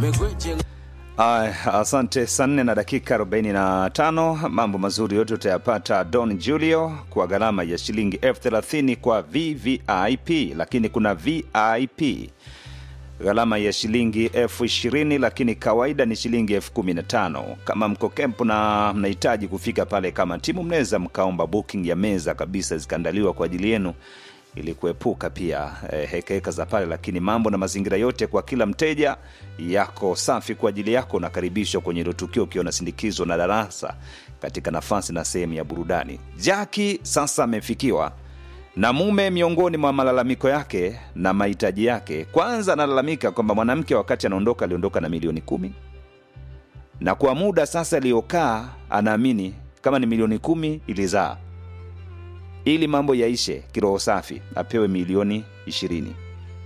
Ay, asante. Saa nne na dakika 45. Mambo mazuri yote utayapata Don Julio kwa gharama ya shilingi elfu thelathini kwa VVIP, lakini kuna VIP gharama ya shilingi elfu ishirini lakini kawaida ni shilingi elfu kumi na tano. Kama mko kempu na mnahitaji kufika pale kama timu, mnaweza mkaomba booking ya meza kabisa zikaandaliwa kwa ajili yenu ili kuepuka pia eh, hekaheka za pale, lakini mambo na mazingira yote kwa kila mteja yako safi kwa ajili yako. Unakaribishwa kwenye hilo tukio ukiwa unasindikizwa na darasa katika nafasi na sehemu ya burudani. Jaki sasa amefikiwa na mume. Miongoni mwa malalamiko yake na mahitaji yake, kwanza analalamika kwamba mwanamke wakati anaondoka aliondoka na milioni kumi na kwa muda sasa aliyokaa anaamini kama ni milioni kumi ilizaa ili mambo yaishe kiroho safi apewe milioni ishirini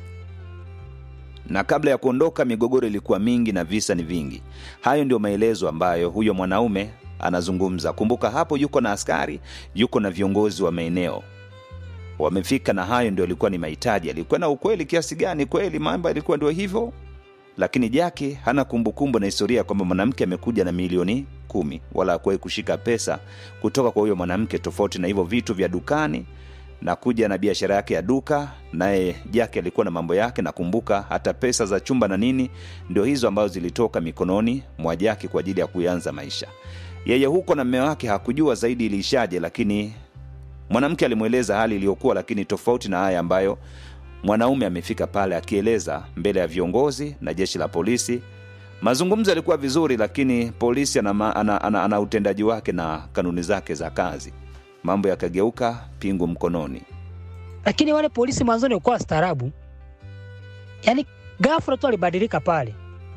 na kabla ya kuondoka migogoro ilikuwa mingi na visa ni vingi hayo ndio maelezo ambayo huyo mwanaume anazungumza kumbuka hapo yuko na askari yuko na viongozi wa maeneo wamefika na hayo ndio alikuwa ni mahitaji alikuwa na ukweli kiasi gani kweli mambo yalikuwa ndio hivyo lakini jaki hana kumbukumbu na historia kwamba mwanamke amekuja na milioni kumi wala akuwahi kushika pesa kutoka kwa huyo mwanamke tofauti na hivyo vitu vya dukani na kuja na biashara yake ya duka naye jaki alikuwa na mambo yake nakumbuka hata pesa za chumba na nini ndio hizo ambazo zilitoka mikononi mwa jaki kwa ajili ya kuanza maisha yeye huko na mme wake hakujua zaidi iliishaje lakini mwanamke alimweleza hali iliyokuwa lakini tofauti na haya ambayo mwanaume amefika pale akieleza mbele ya viongozi na jeshi la polisi mazungumzo yalikuwa vizuri lakini polisi ana, ma- ana, ana, ana utendaji wake na kanuni zake za kazi mambo yakageuka pingu mkononi lakini wale polisi mwanzoni walikuwa wastaarabu, yaani ghafla tu alibadilika pale,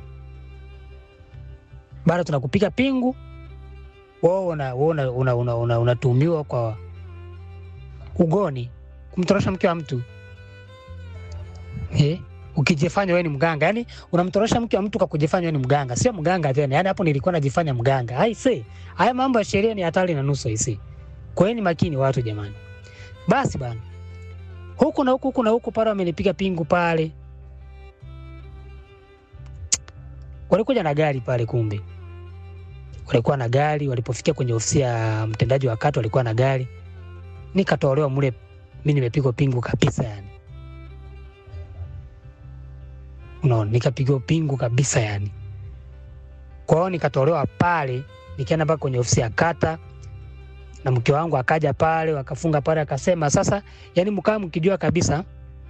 bado tunakupiga pingu, wao una, una, una, una, una, unatuhumiwa kwa ugoni, kumtorosha mke wa mtu eh? ukijifanya wewe ni mganga, yani unamtorosha mke wa mtu kwa kujifanya wewe ni mganga, sio mganga tena. Yani hapo nilikuwa najifanya mganga. Aise, haya mambo ya sheria ni hatari na nusu aise. Kwa hiyo ni makini watu jamani. Basi bana, huku na huku huku na huku pale wamenipiga pingu pale, walikuja na gari pale, kumbe walikuwa na gari. Walipofikia kwenye ofisi ya mtendaji wa kata, walikuwa na gari, nikatolewa mule, mi nimepigwa pingu kabisa yani unaona, nikapigwa pingu kabisa yani. Kwa hiyo nikatolewa pale, nikaenda mpaka kwenye ofisi ya kata, na mke wangu akaja pale, wakafunga pale, akasema sasa, yani mkaa mkijua kabisa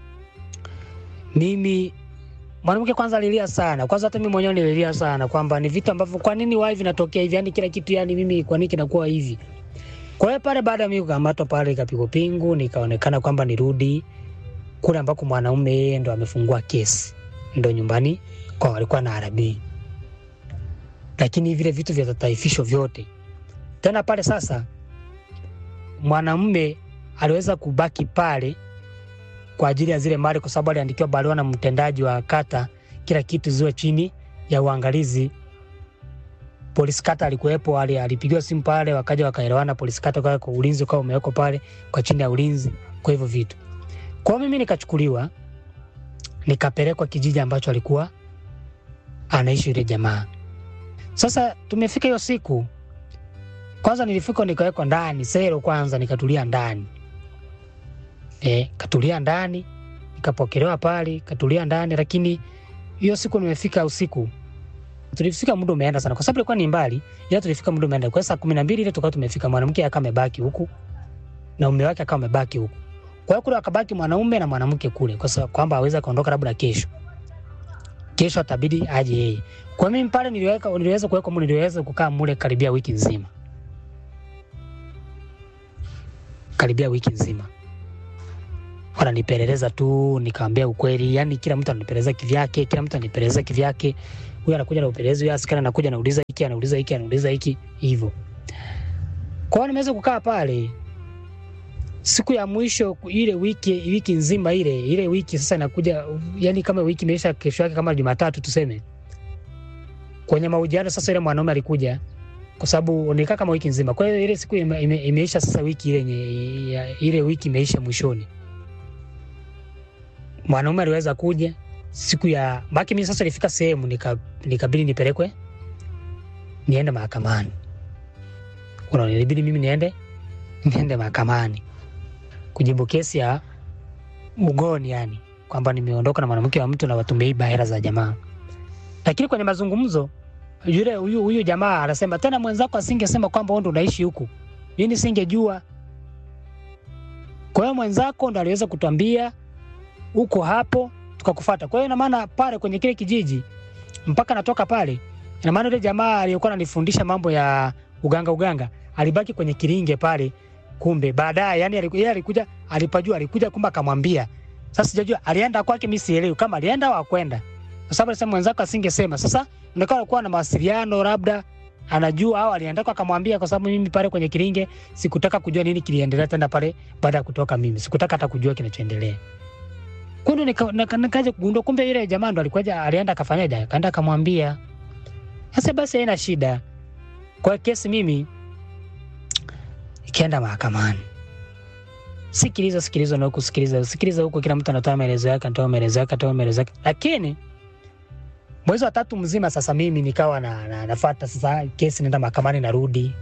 mimi mwanamke kwanza alilia sana, kwanza hata mimi mwenyewe nililia sana kwamba ni vitu ambavyo kwa nini wai vinatokea hivi, yani kila kitu, yani mimi kwa nini kinakuwa hivi. Kwa hiyo pale, baada ya mimi kukamatwa pale, ikapigwa pingu, nikaonekana kwamba nirudi kule ambako mwanaume yeye ndo amefungua kesi ndo nyumbani kwa walikuwa na arabii, lakini vile vitu vya tataifisho vyote tena pale. Sasa mwanamume aliweza kubaki pale kwa ajili ya zile mali, kwa sababu aliandikiwa barua na mtendaji wa kata, kila kitu ziwe chini ya uangalizi. Polisi kata alikuwepo, ali- alipigiwa simu pale, wakaja wakaelewana. Polisi kata kwa kwa ulinzi ukawa umewekwa pale kwa chini ya ulinzi, kwa hivyo vitu. Kwa hiyo mimi nikachukuliwa nikapelekwa kijiji ambacho alikuwa anaishi yule jamaa. Sasa tumefika hiyo siku, kwanza nilifika nikawekwa ndani selo, kwanza nikatulia ndani e, katulia ndani nikapokelewa pale, katulia ndani. Lakini hiyo siku nimefika usiku, tulifika muda umeenda sana, kwa sababu ilikuwa ni mbali, ila tulifika muda umeenda. Kwa saa kumi na mbili ile tukawa tumefika, mwanamke akawa amebaki huku na mume wake akawa amebaki huku kwa hiyo kule akabaki mwanaume na mwanamke kule, kwa sababu kwamba aweza akaondoka labda kesho, kesho atabidi aje yeye. Kwa mimi pale niliweka, niliweza kuweka mule, niliweza kukaa mule karibia wiki nzima, karibia wiki nzima wananipeleleza tu, nikamwambia ukweli. Yani kila mtu ananipeleleza kivyake, kila mtu ananipeleleza kivyake. Huyu anakuja na upelelezi, huyu askari anakuja anauliza hiki, anauliza hiki, anauliza hiki, hivyo. Kwa hiyo nimeweza kukaa pale siku ya mwisho ile wiki wiki nzima ile ile wiki sasa inakuja, yani kama wiki imeisha, kesho yake kama Jumatatu tuseme, kwenye mahojiano sasa, ile mwanaume alikuja kwa sababu nikaa kama wiki nzima. Kwa hiyo ile siku ime, ime, imeisha sasa, wiki ile yenye ya- ile wiki imeisha mwishoni, mwanaume aliweza kuja siku ya baki, mimi sasa ilifika sehemu nika, nikabidi nipelekwe niende mahakamani. Unaona, ilibidi mimi niende niende mahakamani kujibu kesi ya ugoni, yani kwamba nimeondoka na mwanamke wa mtu na tumeiba hela za jamaa. Lakini kwenye mazungumzo yule huyu huyu jamaa anasema tena, mwenzako asingesema kwamba wewe ndo unaishi huku, mimi singejua. Kwa hiyo mwenzako ndo aliweza kutuambia uko hapo, tukakufuata. Kwa hiyo ina maana pale kwenye kile kijiji mpaka natoka pale, ina maana yule jamaa aliyekuwa ananifundisha mambo ya uganga uganga alibaki kwenye kiringe pale. Kumbe baadaye, yani aliku- yeye alikuja, alipajua, alikuja kumbe akamwambia. Sasa sijajua alienda kwake, mimi sielewi kama alienda au akwenda, kwa sababu alisema mwenzako asingesema. Sasa inaonekana alikuwa na mawasiliano, labda anajua au alienda kwa akamwambia, kwa sababu mimi pale kwenye kiringe sikutaka kujua nini kiliendelea tena pale baada ya kutoka mimi, sikutaka hata kujua kinachoendelea. Kundu nika- nika- nikaja kugundua kumbe yule jamaa ndo alikuja, alienda akafanyaje, akaenda akamwambia. Sasa basi haina shida. Kwa hiyo kesi mimi ikaenda mahakamani. Sikiliza, sikiliza na huku sikiliza, sikiliza huku, kila mtu anatoa maelezo yake, anatoa maelezo yake, anatoa maelezo yake. Lakini mwezi wa tatu mzima sasa mimi nikawa na, na, nafata sasa kesi, naenda mahakamani, narudi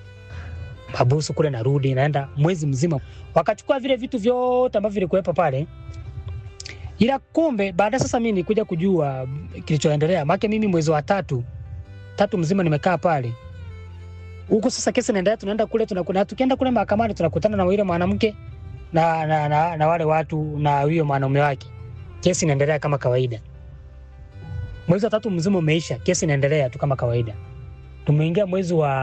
mabusu kule, narudi naenda mwezi mzima, wakachukua vile vitu vyote ambavyo vilikuwepo pale ila kumbe baada sasa mimi nikuja kujua kilichoendelea, maana mimi mwezi wa tatu tatu mzima nimekaa pale huku. Sasa kesi inaendelea, tunaenda kule tunakuna, tukienda kule mahakamani tunakutana na yule mwanamke na, na, na, na wale watu na huyo mwanaume wake. Kesi inaendelea kama kawaida. Mwezi wa tatu mzima umeisha, kesi inaendelea tu kama kawaida. Tumeingia mwezi wa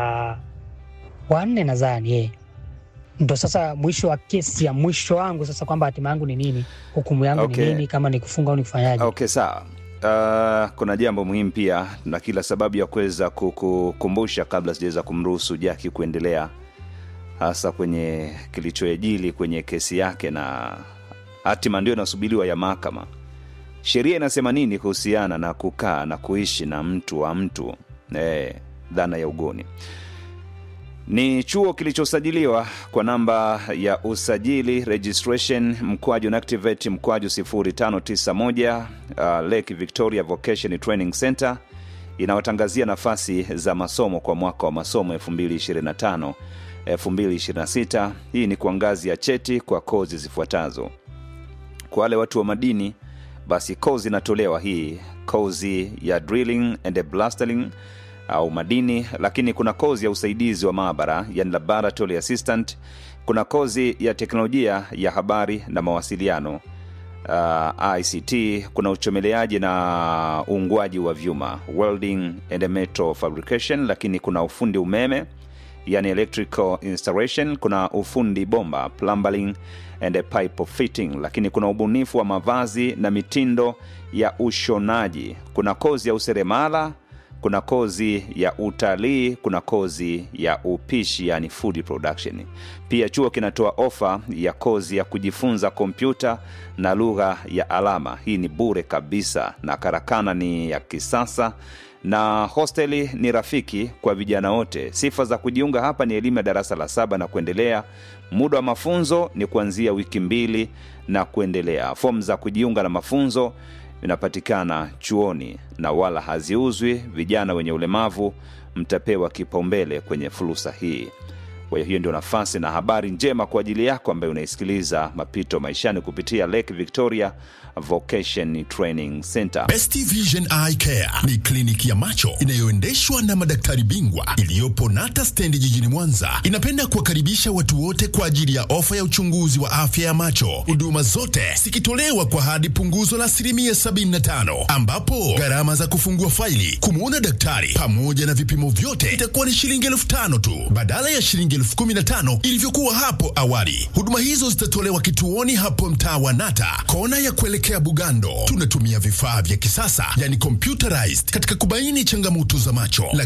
wa nne nadhani eh ndo sasa mwisho wa kesi ya mwisho wangu sasa, kwamba hatima yangu ni nini, hukumu yangu Okay. ni nini, kama ni kufunga au ni kufanyaje. Okay, sawa. Uh, kuna jambo muhimu pia na kila sababu ya kuweza kukukumbusha kabla sijaweza kumruhusu Jaki kuendelea, hasa kwenye kilichoejili kwenye kesi yake na hatima ndio inasubiriwa ya mahakama. Sheria inasema nini kuhusiana na kukaa na kuishi na mtu wa mtu eh, dhana ya ugoni ni chuo kilichosajiliwa kwa namba ya usajili registration mkwaju activate mkwaju 0591 uh, Lake Victoria Vocation Training Center inawatangazia nafasi za masomo kwa mwaka wa masomo 2025 2026. Hii ni kwa ngazi ya cheti kwa kozi zifuatazo. Kwa wale watu wa madini, basi kozi inatolewa hii kozi ya drilling and blastering au madini, lakini kuna kozi ya usaidizi wa maabara, yani laboratory assistant. Kuna kozi ya teknolojia ya habari na mawasiliano uh, ICT. Kuna uchomeleaji na uungwaji wa vyuma welding and metal fabrication, lakini kuna ufundi umeme yani electrical installation. Kuna ufundi bomba plumbing and pipe fitting, lakini kuna ubunifu wa mavazi na mitindo ya ushonaji. Kuna kozi ya useremala kuna kozi ya utalii, kuna kozi ya upishi yani food production. Pia chuo kinatoa ofa ya kozi ya kujifunza kompyuta na lugha ya alama. Hii ni bure kabisa, na karakana ni ya kisasa na hosteli ni rafiki kwa vijana wote. Sifa za kujiunga hapa ni elimu ya darasa la saba na kuendelea. Muda wa mafunzo ni kuanzia wiki mbili na kuendelea. Fomu za kujiunga na mafunzo vinapatikana chuoni na wala haziuzwi. Vijana wenye ulemavu mtapewa kipaumbele kwenye fursa hii. Kwa hiyo hiyo ndio nafasi na habari njema kwa ajili yako ambaye unaisikiliza Mapito Maishani kupitia Lake Victoria Vocation Training Center. Best Vision Eye Care ni kliniki ya macho inayoendeshwa na madaktari bingwa iliyopo Nata stendi jijini Mwanza. Inapenda kuwakaribisha watu wote kwa ajili ya ofa ya uchunguzi wa afya ya macho, huduma zote zikitolewa kwa hadi punguzo la asilimia 75, ambapo gharama za kufungua faili, kumwona daktari pamoja na vipimo vyote itakuwa ni shilingi elfu tano tu badala ya shilingi elfu kumi na tano ilivyokuwa hapo awali. Huduma hizo zitatolewa kituoni hapo mtaa wa Nata, kona ya kuelekea Bugando. Tunatumia vifaa vya kisasa, yani computerized, katika kubaini changamoto za macho.